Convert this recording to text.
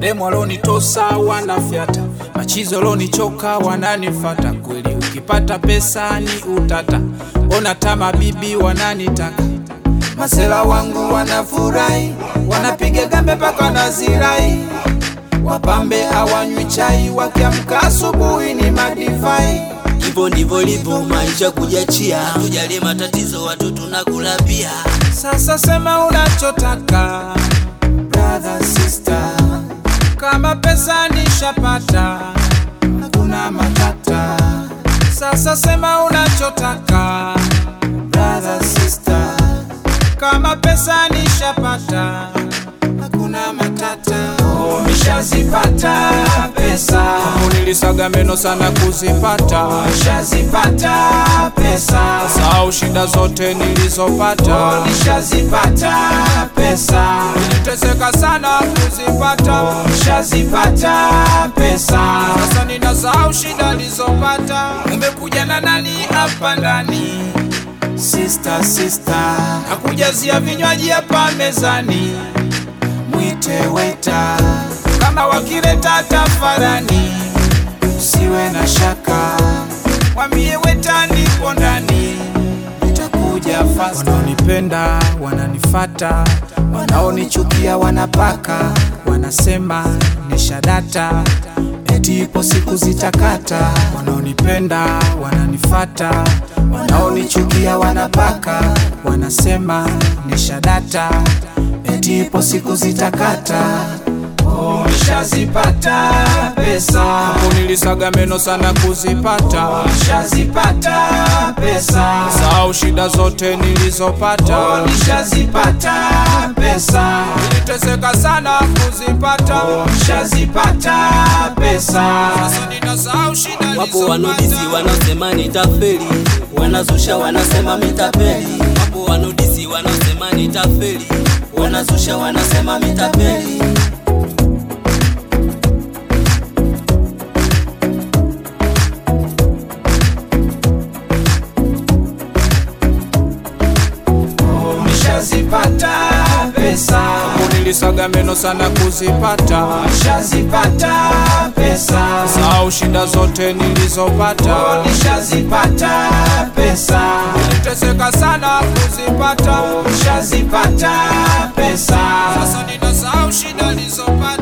mademu walonitosa wanafyata, machizo walonichoka wananifata. Kweli ukipata pesa ni utata, ona tama bibi wananitaka Masela wangu wanafurahi, wanapiga gambe mpaka nazirai. Wapambe hawanywi chai, wakiamka asubuhi ni madivai. Hivyo ndivyo livyo maisha kujiachia, tujalie matatizo watu tunakula pia. Sasa sema unachotaka brother sister, kama pesa nishapata, hakuna matata. Sasa sema unachotaka brother sister, kama pesa nishapata, hakuna matata. Oh, nishazipata pesa, nilisaga meno sana kuzipata, nishazipata pesa, sau shida zote nilizopata, oh, nishazipata pesa, niliteseka sana kuzipata, oh, nishazipata pesa, sasa ninasahau shida nilizopata. Umekuja na nani hapa ndani? Sister, sister, nakujazia vinywaji hapa mezani, mwite weta kama wakileta tafarani, usiwe na shaka, mwambie weta nipo ndani, nitakuja fast. Wanaonipenda wananifata, wanaonichukia wanapaka, wanasema nishadata eti ipo siku zitakata. Wanaonipenda wananifata, wanaonichukia wanapaka, wanasema nishadata eti ipo siku zitakata. Oh, nishazipata pesa, hapo nilisaga meno sana kuzipata. Oh, nishazipata pesa, sau shida zote nilizopata. Oh, nishazipata pesa, niliteseka sana kuzipata. Oh, nishazipata pesa, sasa ninasahau shida Wapo wanodisi wanaosema nitafeli, wanazusha wanasema mitapeli. Wapo wanodisi wanaosema nitafeli, wanazusha wanasema mitapeli. nishazipata pesa, hapo nilisaga meno sana kuzipata. Nishazipata pesa, sau shida zote nilizopata. Nishazipata pesa, niliteseka sana kuzipata. Nishazipata pesa, sasa ninasahau shida nilizopata.